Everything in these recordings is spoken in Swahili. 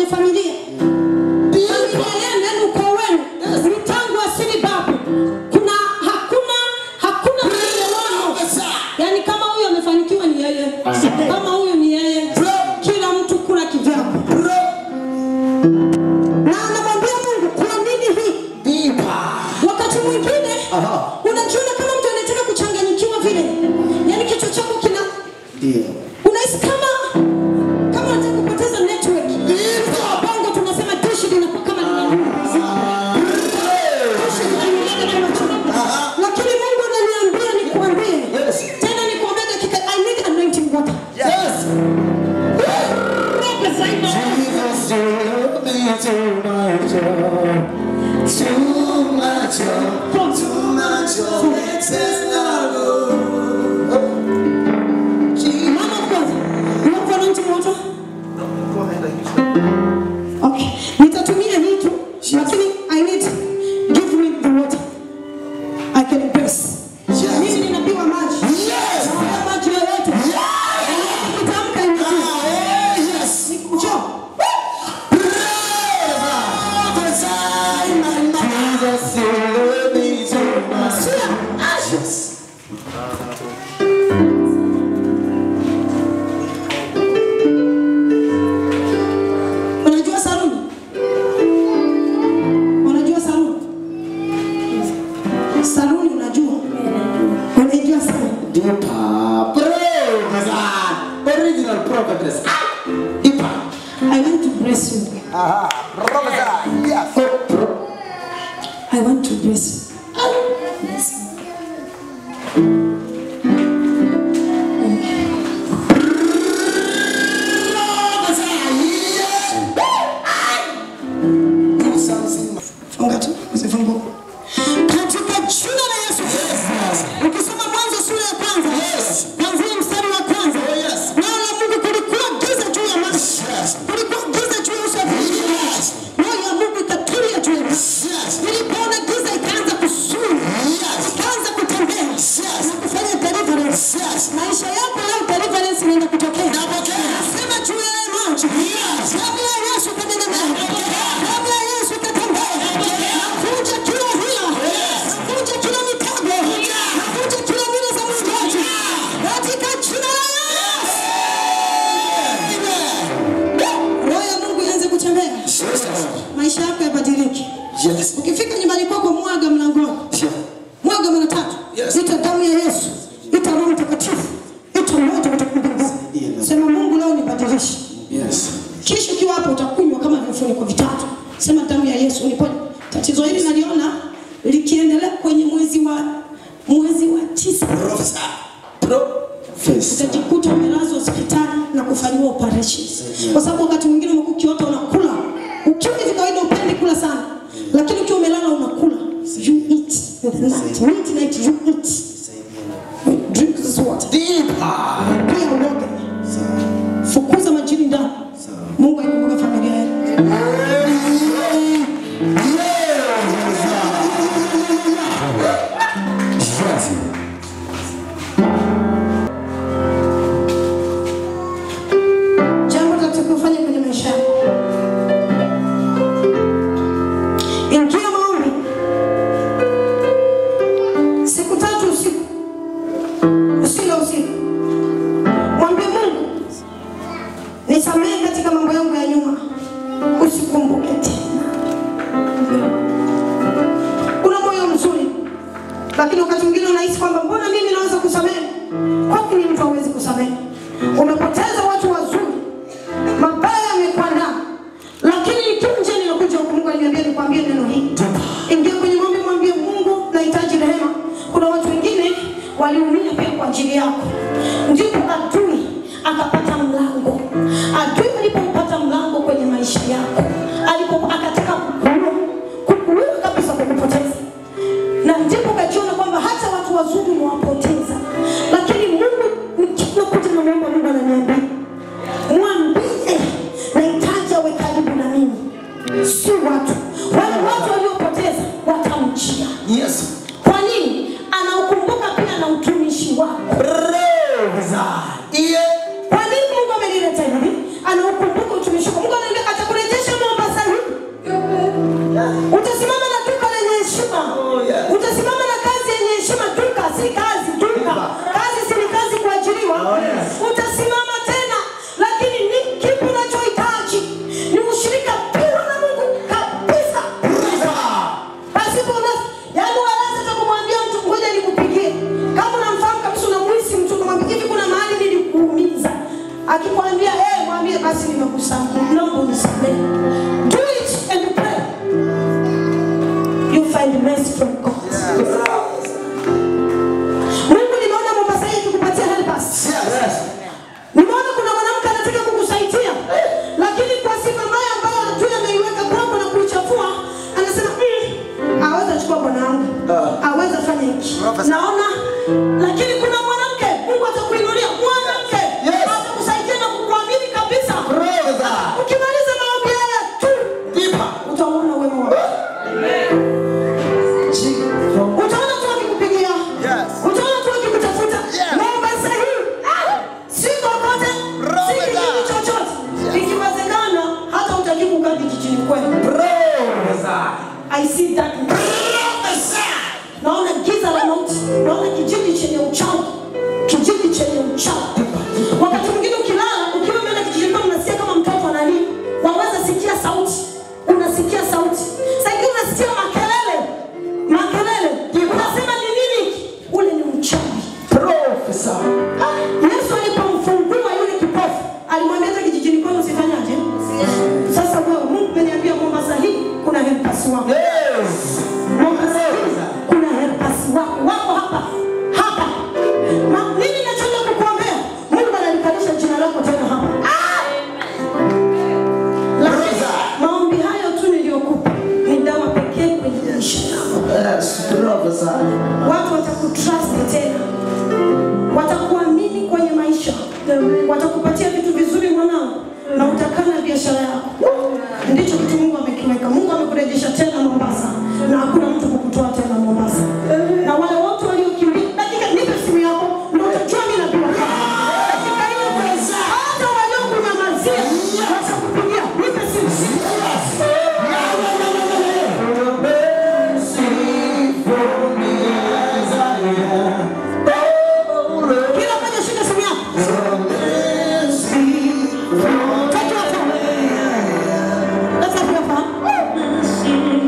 kwenye familia familia yenu yani ukoo wenu ni tangu asili babu kuna hakuna hakuna maelewano yani kama huyu amefanikiwa ni yeye kama huyu ni yeye kila mtu kula kivyako na anamwambia mungu kwa nini hii wakati mwingine unajiona kama mtu anataka kuchanganyikiwa vile yani kichwa chako kina unahisi kama kama unataka kupoteza network bongo tunasema dishi linakuwa kama lina- dishi linamulika na machungu. lakini mungu ananiambia nikuambie tena nikuambie dakika i need anointing water Prophesy now. Mama kwanza, you have anointing water? Okay. Nitatumia hii tu, lakini I need give me the water. I can bless. Mimi ninapiwa maji. Naomba maji yoyote. Nikitamka inajua. Njoo. Sia. Unajua saruni? Unajua saruni? Saruni unajua? Unajua saruni? Original prophetess. Deeper. I want to bless you. Aha. Prophesy. Yes. I want to bless you. Do something. Funga tu, usifungue. Katika jina la Yesu Kristo. Ukisoma Mwanzo sura ya kwanza, kuanzia mstari wa kwanza. Neno la Mungu kulikuwa giza juu ya maji. Kulikuwa giza juu ya uso wa nchi. Roho ya Mungu ikatulia juu ya nchi. Nilipoona giza ikaanza kusuru. Ikaanza kutembea. Na kufanya deliverance. Maisha yako leo deliverance inaenda kutokea. Nasema juu ya haya maji. Damu ya Yesu kanena nawe. Damu ya Yesu katembea. Nakuja kila hila. Nakuja kila mitambo. Nakuja kila mila za msingi. Katika jina la Yesu. Roho ya Mungu ianze kutembea. Maisha yako yabadilike. Yes. Ukifika nyumbani kwako mwaga mlangoni. Mwaga mara tatu. Yes. Ita damu ya Yesu. Ita Roho Mtakatifu. Ita moto kutoka mbinguni. Sema Mungu leo nibadilishe. Yes. Kisha ukiwa hapo utakunywa kama vifuniko vitatu. Sema damu ya Yesu uniponye. Tatizo hili naliona likiendelea kwenye mwezi wa mwezi wa tisa Prophesy. Prophesy. utajikuta umelazwa hospitali na kufanyiwa operation, kwa sababu wakati mwingine umekuwa ukiota unakula ukiwa hivi kawaida, upendi kula sana, lakini ukiwa umelala unakula. You eat in the night, midnight you eat. Drink this water. Deeper. Pia uoge. Fukuza majini ndani. Mungu aikumbuke familia yako. Jambo tutakufanya kwenye maisha yako. Ingia maombi. Siku tatu usiku. Usila usiku. Mwambie Mungu nisamehe katika mambo yangu ya nyuma. Usikumbuke tena. Una moyo mzuri. Lakini wakati mwingine unahisi kwamba mbona mimi naweza kusamehe? Kwa nini mtu hawezi kusamehe? Umepoteza watu wazuri, mabaya yamekuandaa, lakini nikiwa nje ninakuja huku, Mungu aliniambia nikwambie neno hili. Ingia kwenye maombi, mwambie Mungu, nahitaji rehema. Kuna watu wengine waliumia pia kwa ajili yako, ndipo adui akapata mlango. Adui alipompata mlango kwenye maisha yako, alipo akataka kukuua, kukuua kabisa, kukupoteza na ndipo ukajiona kwamba hata watu wazuri umewapoteza, lakini Mungu nikinakuja na Mungu, Mungu ananiambia mwambie nahitaji awe karibu na mimi, si watu wale watu waliopoteza watamjia. Yes. Kwa nini? Anaukumbuka pia na utumishi wako. Prophesy. Yeah. Kwa nini Mungu amenileta hivi? Anaukumbuka utumishi wako. Mungu ananiambia atakurejesha ni kweli. Prophesy. I see darkness. Prophesy. Naona giza la mauti. Naona kijiji chenye uchawi. Kijiji chenye uchawi. Wakati mwingine ukilala, ukiwa umeenda kijijini kwako unasikia kama mtoto analia. Waweza sikia sauti. Unasikia sauti. Sasa hivi unasikia makelele. Makelele. Unasema ni nini? Ule ni uchawi. Prophesy. Yesu alipomfungua yule kipofu, alimwambia hata kijijini kwenu usifanyaje? Sasa wewe Mungu ameniambia Mombasa hii kuna helpers wako. Yes. Mombasa hii kuna helpers wako. Wako hapa. Hapa. Ma, mimi nachotaka kukuombea, Mungu analikalisha jina lako tena hapa. Lakini maombi hayo tu niliyokupa ni dawa pekee kwenye maisha yako. Yes. Prophesy. Watu watakutrust tena, watakuamini kwenye maisha, watakupatia vitu vizuri mwanangu, na utakaa na biashara yako. Ndicho kitu Mungu amekiweka. Mungu amekurejesha tena Mombasa, na hakuna mtu kukutoa tena Mombasa. Na wale wote waliokimbia, dakika, nipe simu yako, ndio utajua mimi nabii wa kweli. Dakika hiyo hata waliokunyamazia watakupigia. Nipe simu. Kila mmoja shika simu yako. Take your phone. Let's have your phone.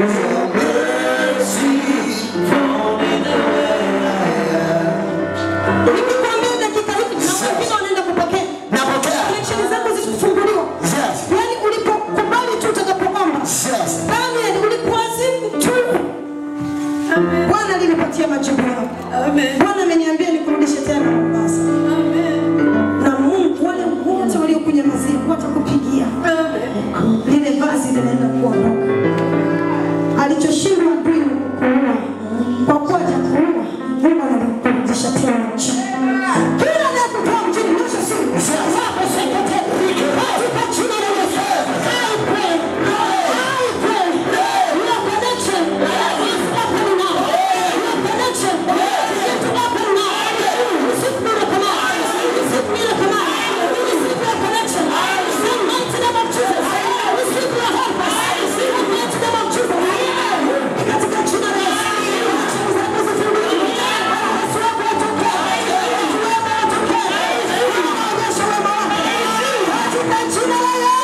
Nikikwambia dakika hizi na wengine wanaenda kupokea. Napokea. Connection zako zikifunguliwa. Yes. Yaani ulipokubali tu utakapoomba. Yes. Daniel ulipoazimu tu. Bwana alinipatia majibu yako. Bwana ameniambia nikurudishe tena Mombasa. Na Mungu wale wote waliokunyamazia watakupigia. Lile vazi linaenda kuondoka. Alichoshindwa adui ni kukuua. Kwa kuwa hajakuua, Mungu anakurudisha tena nchini. Kila anayekutoa mjini, nyosha simu. Wako sekete. Katika jina la Yesu. I pray. I pray. Your connection is open now. Your connection is open now. Receive miracle now. Receive miracle now. Receive your connection. In the mighty name of Jesus. Receive your help. In the mighty name of Jesus. Katika jina la Yesu. Connection zako zifunguliwe. Yesu wako atokee. Yesu wako atokee. Onyesha wema wako. Katika jina la Yesu.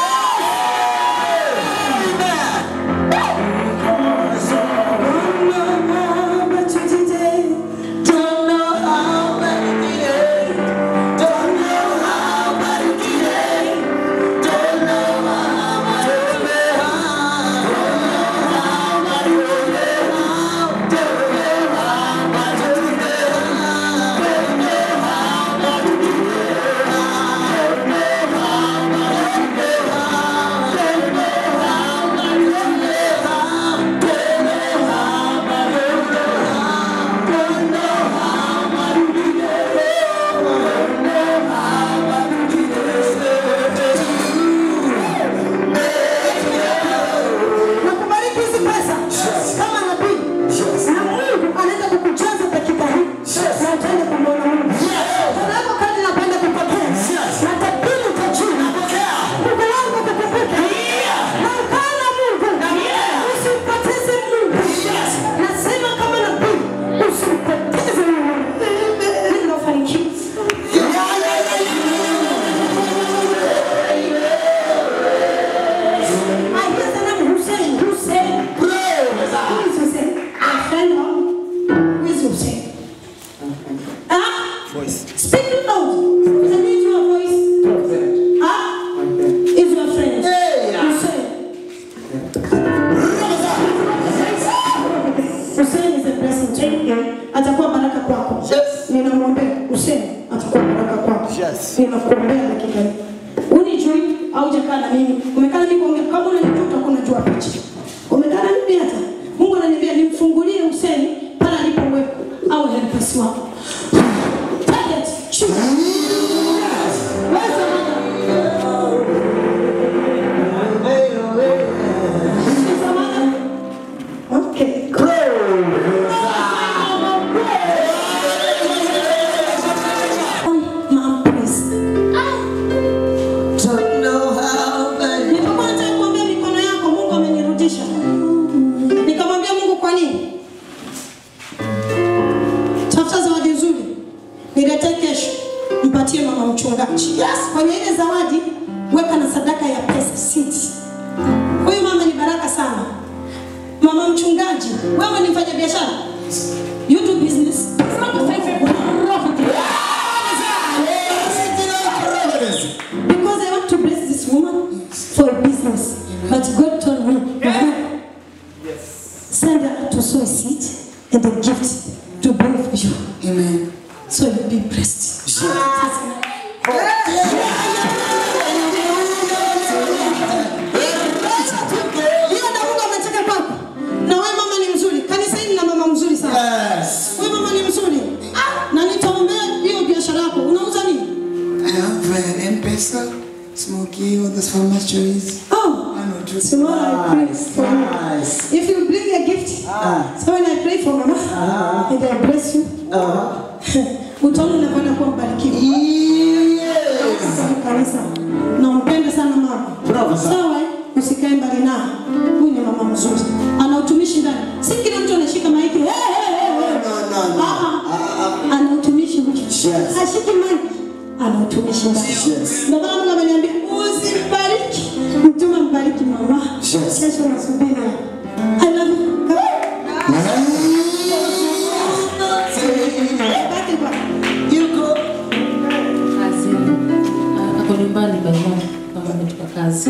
Nakubariki hizi pesa kama nabii. Na Mungu anaenda kukujaza dakika hii. Na utaenda kumwona Mungu. Kuna yako kadi napenda kupokea. Na tabiri utajua. Mungu wangu kukumbuka. Na ukaa na Mungu. Usimpoteze Mungu. Nasema kama nabii, usimpoteze Mungu. Mimi nafanikiwa. I hear the name Hussein. Hussein. Who is Hussein? A friend of Who is Hussein? Ah? Voice. Speak loud. I need your voice. Ah? Is your friend. Hussein. Hussein is a blessing to you. Atakuwa baraka kwako. Yes. Ninamwombea Hussein atakuwa baraka kwako. Yes. Ninakuombea dakika hii. Unijui au hujakaa na mimi? Umekaa na mimi kuongea kama unanijua utakuwa unajua picha. Umekaa na mimi hata. Mungu ananiambia nimfungulie Hussein pale alipowekwa au helpers wako. Target. Shoot. Where's the mother? Is the mother? Okay. Mom, please. Don't know how, but wewe ni mfanya biashara you do business It's not the faith of property. because I want to bless this woman for a business but God told me send her to sow a seed and a gift to bring for you Amen. so you'll be blessed hiyo Daudi amecheka kwako na wewe mama ni mzuri kanisa hili na mama mzuri sana Yes. wewe mama ni mzuri ah, na nitaombea hiyo biashara yako unauza nini I have uh, M-Pesa, Smoky, all those farmers choice. oh I know, just tomorrow I pray Nice, for you nice. if you bring a gift so when I pray for mama and I bless you utaona unakwenda kuwa mbarikiwa kanisa nampenda sana mama Bravo, sana. sawa eh? usikae mbali naye huyu ni mama mzuri ana utumishi ndani si kila mtu anashika maiki hey, hey, hey, hey. No, no, no. Ah, ah. ana utumishi huyu Yes. ashiki maiki ana utumishi ndani Yes. ndio maana Mungu ameniambia usimbariki mtume mbariki mama Yes. kesho nasubiri I love you Come. Baki kwa kazi Ah, ako nyumbani baima kama ametoka kazi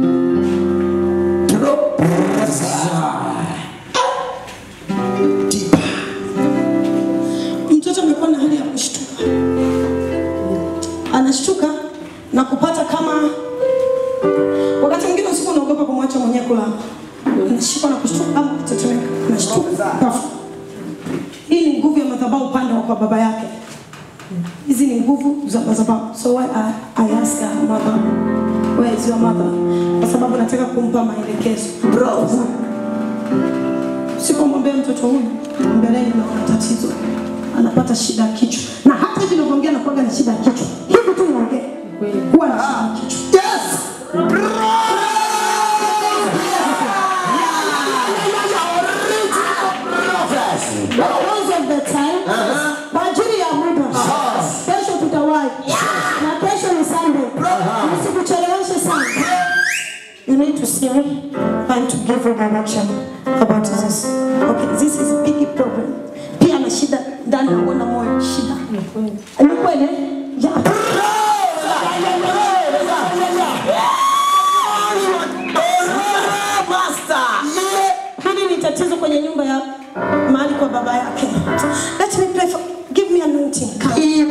mtoto amekuwa na hali ya kushtuka, anashtuka na kupata kama wakati mwingine usiku unaogopa kumwacha mwenyewe kulala, anashikwa na kushtuka ama kutetemeka, anashtuka ghafla. Hii ni nguvu ya madhabahu upande wa kwa baba yake. Hizi ni nguvu za madhabahu. So why I, I ask her mother, where is your mother? Kwa sababu nataka kumpa maelekezo. Bro. Sipomwambia mtoto huyu mbeleni naona tatizo, anapata shida ya kichwa, na hata hivi ninavyoongea nakuwaga na shida ya kichwa, hivi tu naongea huwa na shida ya kichwa. Yes. Because of the time, kwa ajili ya muda, kesho tutawahi na kesho ni Sunday, msikucheleweshe sana. You need to see me and to give you direction about this. Okay, this is a big problem. Pia na shida ndani ya mwana moyo, shida. Ni kweli? Yeah. Hili ni tatizo kwenye nyumba ya mahali kwa baba yake. Let me pray for give me anointing. Come.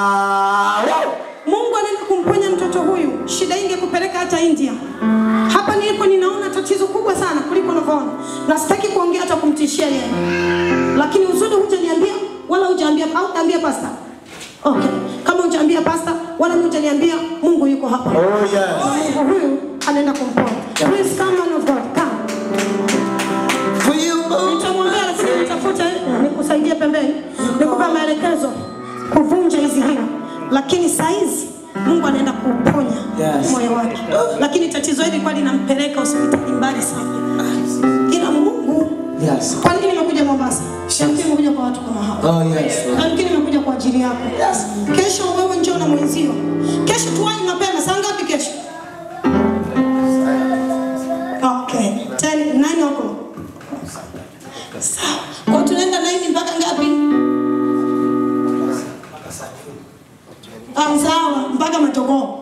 Mungu anaenda kumponya mtoto huyu. Shida hii ingekupeleka hata India. Hapa nilipo ninaona tatizo kubwa sana kuliko unavyoona, na sitaki kuongea hata kumtishia yeye, lakini uzuri hujaniambia wala hujaambia au hujaniambia pasta. Okay, kama hujaambia pasta wala hujaniambia Mungu yuko hapa. Oh, yes. Mungu huyu anaenda kumponya. Please come man of God, come. For you, Nitamwambia lakini nitafute nikusaidie pembeni, nikupe maelekezo kuvunja hizi hila, lakini saizi Mungu anaenda kuponya Yes. moyo wake, lakini tatizo hili kwa linampeleka hospitali mbali sana, ila Mungu Yes. kwa nini nimekuja Mombasa? Shamkini nimekuja kwa watu kama hawa. Oh, yes. Shamkini nimekuja kwa ajili yako. Kesho wewe njoo na mwenzio. Kesho tuwahi mapema. Saa ngapi kesho? Okay. 10 9 o'clock. Sawa. Kwa tunaenda 9 mpaka ngapi? Ah, sawa, mpaka matogoo.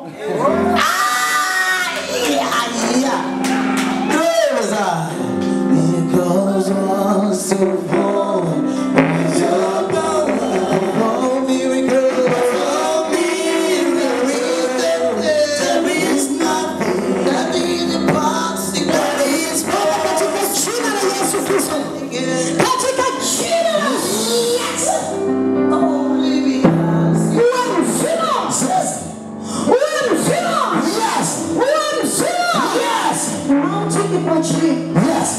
Jina la Yesu Kristo. Katika jina la Yesu. Uwe mzima. Uwe mzima. Uwe mzima. Mauti ikuachilie.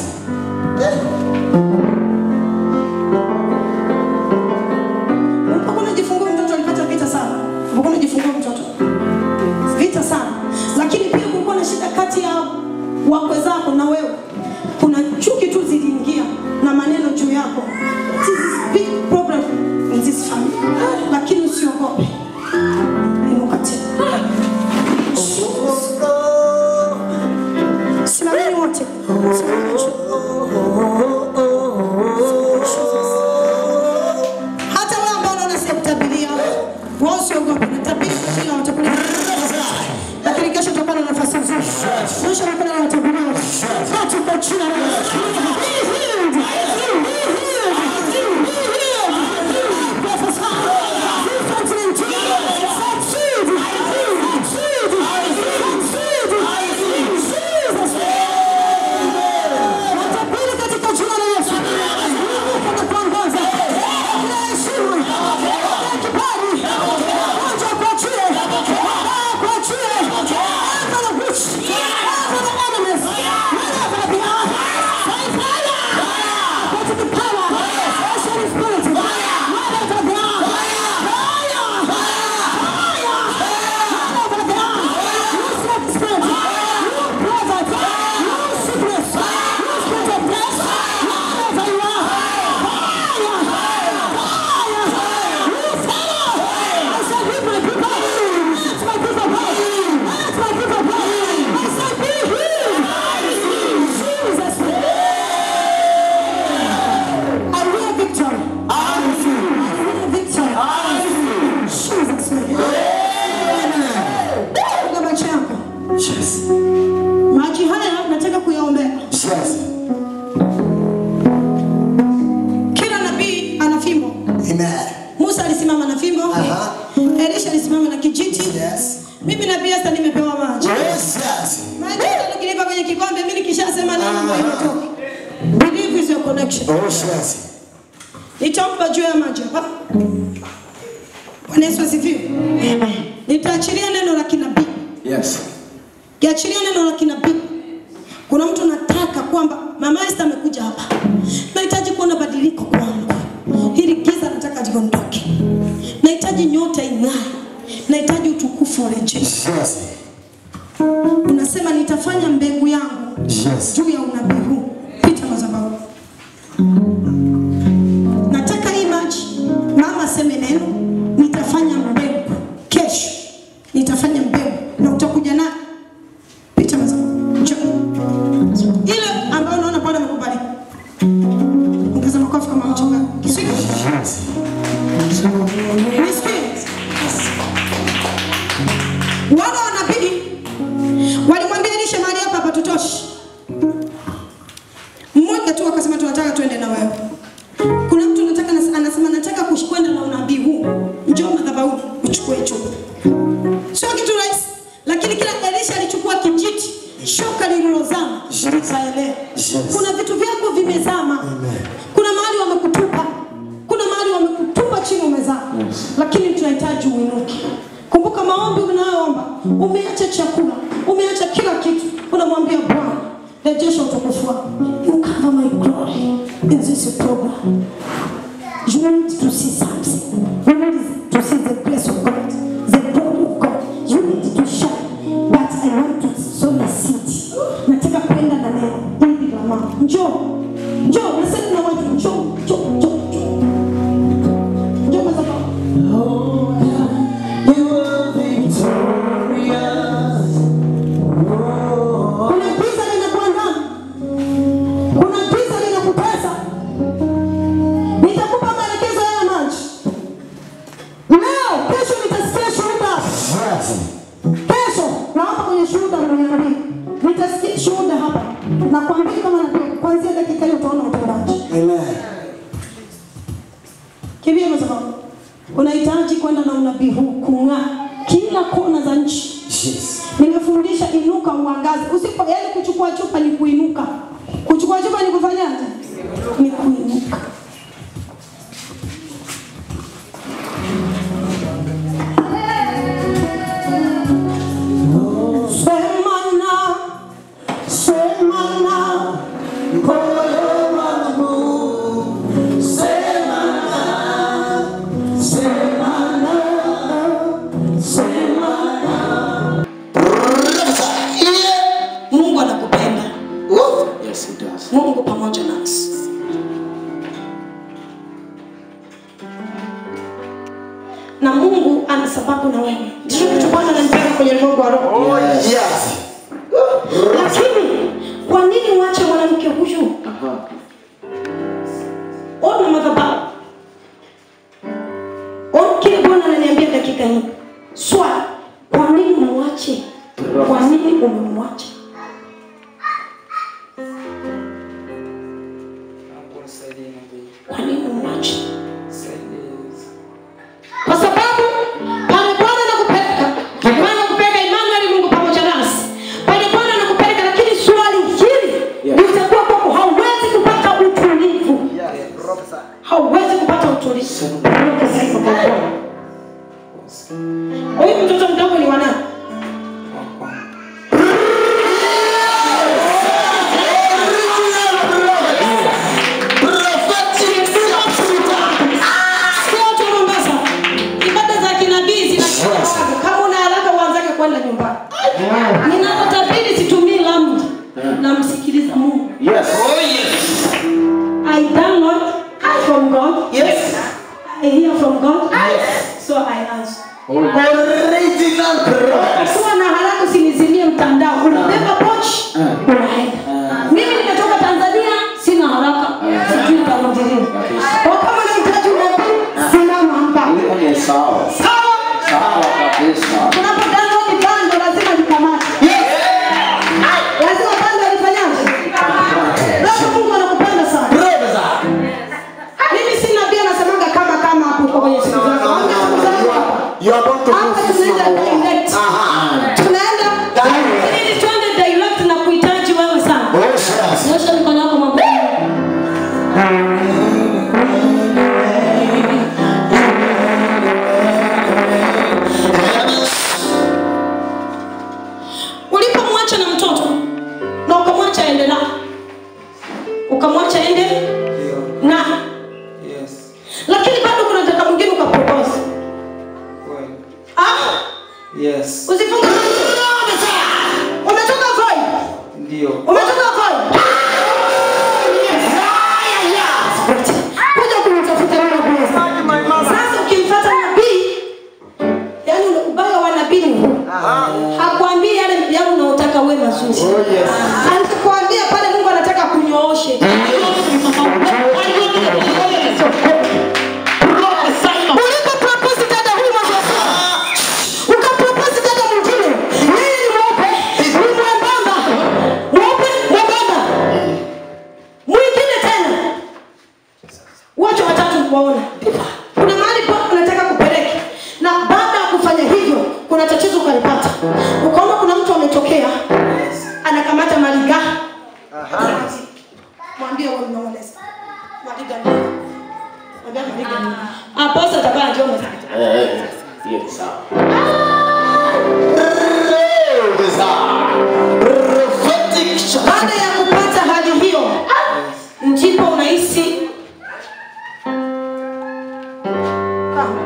Ulipokuwa unajifungua mtoto alipata vita sana. Ulipokuwa unajifungua mtoto. Vita sana. Lakini pia kulikuwa na shida kati ya wakwe zako na wewe. Kuna chuki tu ziliingia na maneno juu yako. This is big problem in this family. Lakini usiogope. Inuka tena. Simameni wote. Simameni wote. katika jina la Yesu. Be healed. Be healed. Be healed. Prophesy. Do something in Jesus. Succeed. Succeed. Succeed. In Jesus' name. Watapili katika jina la Yesu. Mungu anakuongoza. Kila heshima. Kila kibali. Moja kuachie. Mabaya kuachie. Anga la witch. Anga la enemies. Whatever they are. By fire. Go to the power. Holy Spirit. Whatever they are. Fire. Fire. Whatever they are. You slept spirit. You prophet. You sickness. You spirit of death. Whatever you are. Fire. Fire. You fellow. I said, leave my people. Let my people go. Let my people go. I said, be healed. Jesus' name. I will victory. I will victory. Jesus' name. Piga macho yako. Yes. Maji haya nataka kuyaombea. Yes. Kila nabii ana fimbo. Amen. Musa alisimama na fimbo. Aha. Elisha alisimama na kijiti. Yes. Mimi nabii Esther nimepewa maji. Yes, yes. Maji hata ukinipa kwenye kikombe mimi nikishasema neno kwa imetoka. Believe is your connection. Oh, yes. Nitampa juu ya maji hapa. Bwana Yesu asifiwe. Amen. Nitaachilia neno la kinabii. Yes. Kiachilia neno la kinabii. Kuna mtu nataka kwamba mama Esther amekuja hapa. Nahitaji kuona badiliko kwangu. Hili giza nataka liondoke. Nahitaji nyota ing'ae. Nahitaji utukufu urejee. Yes. Unasema nitafanya mbegu yangu Yes. juu ya unabii huu. Pita madhabahu. Nataka hii maji mama aseme neno, nitafanya mbegu kesho, nitafanya mbegu na utakuja na pita madhabahu. Njoo. Ile ambayo unaona Bwana amekubali. Ongeza makofi kama mchungaji. Kisikia? Yes. Nisikie. Wale wanabii walimwambia Elisha mahali hapa hapatutoshi. Mmoja tu akasema tunataka tuende na wewe. Kuna mtu nataka anasema nataka kush- kwenda na unabii huu. Njoo madhabahuni uchukue chupa. Sio kitu rahisi, lakini kila Elisha alichukua kijiti, shoka lililozama likaelea. Yes. Kuna vitu vyako vimezama. Kuna mahali wamekutupa. Kuna mahali wamekutupa chini umezama. Lakini tunahitaji uinuke. Kumbuka maombi unayoomba. Umeacha chakula, umeacha kila kitu. Unamwambia Bwana, rejesha utukufu wako. You cover my glory in this program. You need to see something. You need to see the grace of God, the glory of God. You need to shine. But I want to sow a seed. Nataka kwenda na neno hili la mama. Njoo. Njoo, nasema na watu njoo, njoo, njoo, njoo. Njoo madhabahu. You are victorious. Kuna giza linakuandama. Kuna giza linakutesa. Nitakupa maelekezo ya maji. Leo, kesho nitasikia shuhuda. Yes. Kesho naomba kwenye shuhuda unaniambia. Nitasikia shuhuda hapa. Na kuambia kama nabii kuanzia dakika hiyo utaona utendaji. Amen. Kimbia kwa sababu unahitaji kwenda na unabii huu kung'aa kila kona za nchi. Yes. Nimefundisha inuka uangaze. Usipo yaani kuchukua chupa ni kuinuka. Kuchukua chupa ni kufanyaje? Ni kuinuka. Semana, semana, Moyo wangu, semana, semana, semana. Mungu anakupenda. Yes, it does. Mungu pamoja nasi. Na Mungu ana sababu na wewe. Ndicho kitu Bwana ananipeleka kwenye ulimwengu wa roho. Yes. Lakini kwa nini uache mwanamke huyu? Ona madhabahu. Ona kile Bwana ananiambia dakika hii. Swali, kwa nini umwache? Kwa nini umemwacha? unamsikiliza Mungu. Yes. I download from God. Yes. I hear from God. So I answer. Original prophet. Kuwa na haraka usinizimie mtandao. Unabeba pochi, unaenda. Mimi nimetoka Tanzania, sina haraka. Sijui nitarudi lini. Kwa kama unahitaji unabii, simama hapa. Hiyo ni sawa. Sawa? Sawa kabisa. Tunapo download bando lazima likamate. Lazima bando lifanyaje? Bado Mungu anakupenda sana. Mimi sina pia nasemaga kama kama hapo kwenye siku zako. Mwambie siku zako hapa. You are about to Hapa do this tunaenda number one. direct. Aha. Tunaenda ili tuende direct na kuhitaji wewe sana. Yes. Nyosha mikono yako mwambie. Ulipomwacha na mtoto na ukamwacha ende na ukamwacha ende na Yes. lakini bado kuna mtaka mwingine ukapropose. Kweli. Ah, Yes. usifunge macho. Umetoka Voi? Ndio. Umetoka Voi? Kuja kumtafuta wewe Bwana. Sasa ukimfuata nabii, yani ule ubaya wa nabii ni huu. Hakuambii yale yale unaotaka wewe mazuri. Alikwambia pale Mungu anataka kunyooshe. Ulipo propose dada huyu mambo ya sawa. Ukapropose dada mwingine. Yeye ni mweupe, ni mwembamba. Mweupe, mwembamba. Mwingine tena. Wote watatu kuwaona. Kuna mahali pa unataka kupeleka. Na baada ya kufanya hivyo, kuna tatizo ukalipata. Ukaona kuna mtu ametokea anakamata maliga. Mwambie wewe unaonesa. Maliga ni. Mwambie maliga ni. Aposta tabaa njoo mzee. Yes, sawa. Prophetic Baada ya kupata hali hiyo, ndipo unahisi Kama.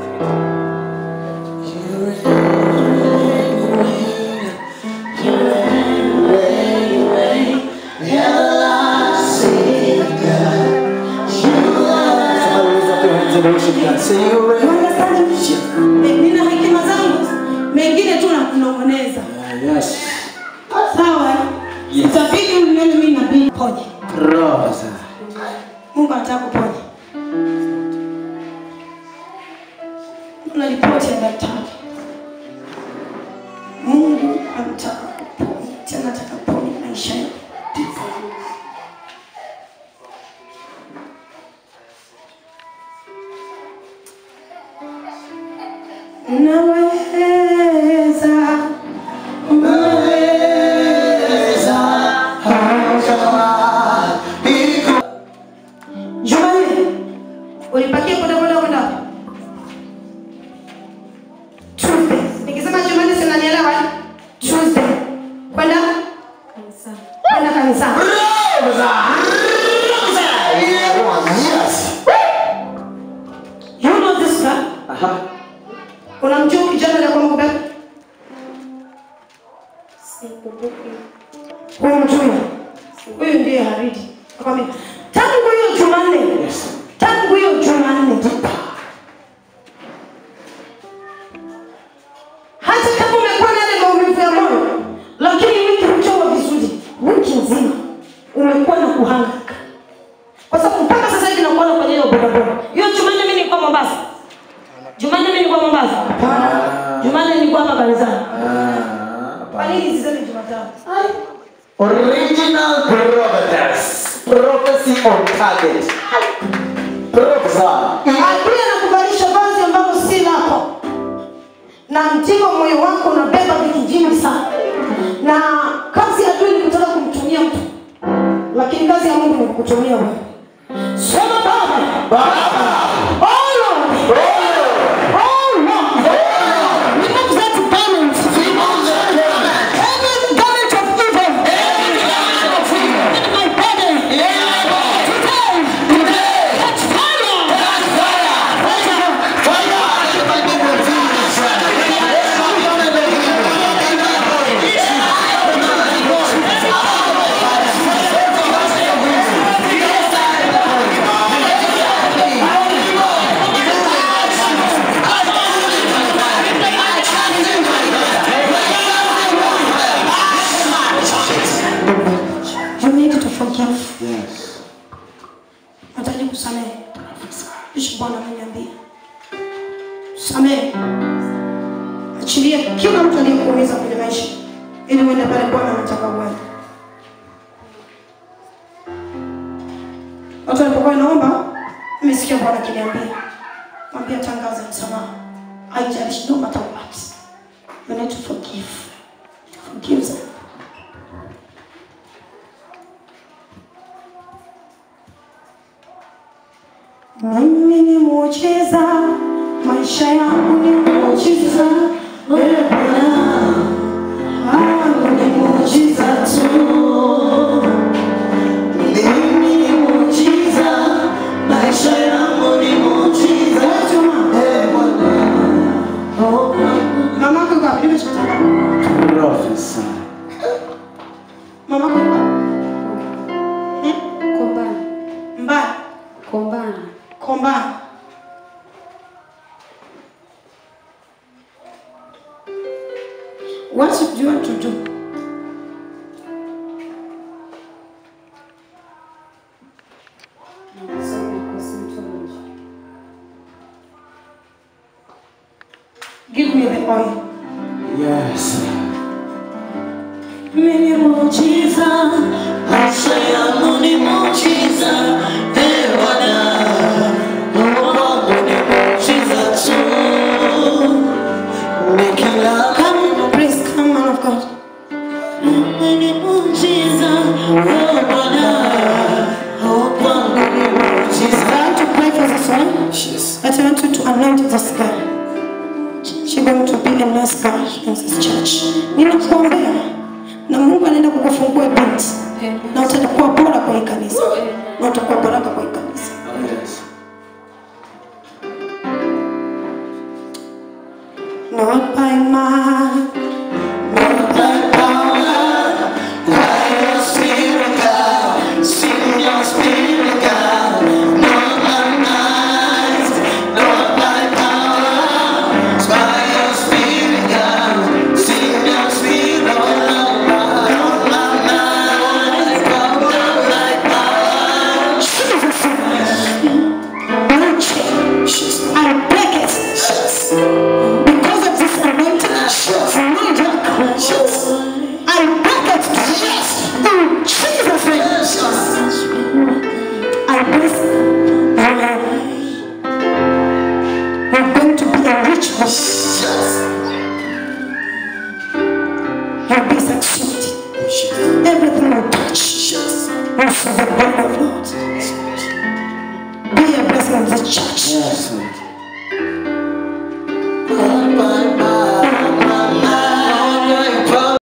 Say you You understand? Eh, nina hekima zangu mengine tu na kunong'oneza Yes. sawa eh? Yes. itabidi unione mimi nabii ponye Professor. mungu anataka kuponya una ripoti ya daktari mungu anataka kuponya tena anataka kuponya maisha yako naweza Jumanne, ulipakia bodaboda kwenda wapi? Tuesday. Nikisema Jumanne si unanielewa? eh? Tuesday. Kwenda kwenda kanisani. Yes. You know this guy? Aha. Unamjua huyu kijana aliyekuwa mkubwa? Huyu mjui. Huyu ndiye Haridi. Akwambia, tangu hiyo Jumanne. Tangu hiyo Jumanne. Hata kama umekuwa na yale maumivu ya moyo, lakini wiki hujawa vizuri, wiki nzima umekuwa na kuhangaika. Kwa sababu mpaka sasa hivi nakuona kwenye hiyo bodaboda. Hiyo Jumanne mimi nilikuwa Mombasa. Jumanne mimi nilikuwa Mombasa. Jumanne nilikuwa hapa kanisani. Ah, Kwa nini sisemi Jumatano? Original prophetess. Prophecy on target. Professor. Adui anakuvalisha vazi ambalo si lako, na ndivyo moyo wako unabeba vitu vingi sana, na kazi ya adui ni kutaka kumtumia mtu, lakini kazi ya Mungu ni kukutumia wewe. Sema Baba, oh Lord, oh Lord, remove that garment, every garment of evil, in my body, today, catch fire. Fire. forgive. Yes. Nahitaji kusamehe. Kisha Bwana ameniambia samehe, achilia kila mtu aliyekuumiza kwenye maisha, ili uende pale Bwana anataka uende. Watu walipokuwa naomba, nimesikia Bwana akiniambia, mwambie tangaza msamaha, haijalishi no matter what, you need to forgive, forgive them. Mimi ni muujiza, maisha yangu ni muujiza, wewe Bwana wangu ni muujiza tu. Mimi ni muujiza, maisha yangu ni muujiza tu. Mama yako yuko wapi? Nimeshatoka. Prophesy. Mama yako yuko wapi? Hmm? Kombani. Mbaya, Kombani. kombani. What do you want to do? Nasoma cosmetology. Give me the oil. Yes. Mimi ni muujiza, maisha yangu ni muujiza, ee Bwana, Mungu wangu ni muujiza tu. Nikila- Come, please, come, man of God. Mimi ni muujiza, ee Bwana, Mungu wangu ni muujiza. I want to pray for this one. Yes. But I want you to anoint this girl. She's going to be a nice girl in this church. Ninakuombea na Mungu anaenda kukufungua binti na utakuwa bora kwa hii kanisa na utakuwa baraka kwa hii kanisa. Yes. Not by might, not by power, by your spirit, God. Send your spirit, God. Not by might, not by power, by your spirit, God. Send your spirit, God. Not by might, not by power. Jesus, I break it. Because of this anointing, knee jerk. I break it. In Jesus' name. I bless you. You're going to be a rich man. You'll be succeed. Everything you touch will see the glory of Lord. Be a blessing in the church. Yes.